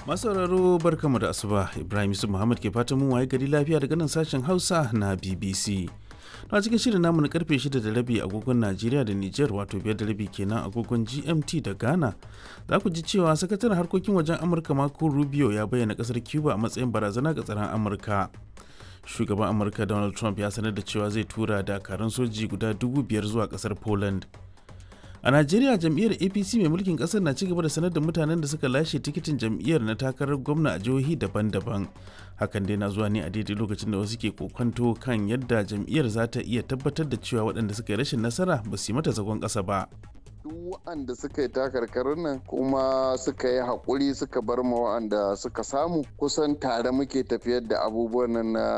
Masu sauraro barkamu da asuba Ibrahim Yusuf Muhammad ke fatan mun waye gari lafiya daga nan sashen Hausa na BBC. a cikin shirin namu na karfe 6 da rabi agogon Najeriya da Nijar wato biyar da rabi kenan agogon GMT da Ghana. Za ku ji cewa sakataren harkokin wajen Amurka Marco Rubio ya bayyana kasar Cuba a matsayin barazana ga tsaron Amurka. Shugaban Amurka Donald Trump ya sanar da cewa zai tura dakarun soji guda dubu biyar zuwa kasar Poland. A Najeriya jam'iyyar APC mai mulkin kasar na cigaba da sanar da mutanen da suka lashe tikitin jam'iyyar na takarar gwamna a jihohi daban-daban. Hakan dai na zuwa ne a daidai lokacin da wasu ke kokonto kan yadda jam'iyyar za ta iya tabbatar da cewa waɗanda suka yi rashin nasara ba su yi mata zagon ƙasa ba. duk waɗanda suka yi takarkarin nan kuma suka yi haƙuri suka bar ma waɗanda suka samu kusan tare muke tafiyar da abubuwan nan na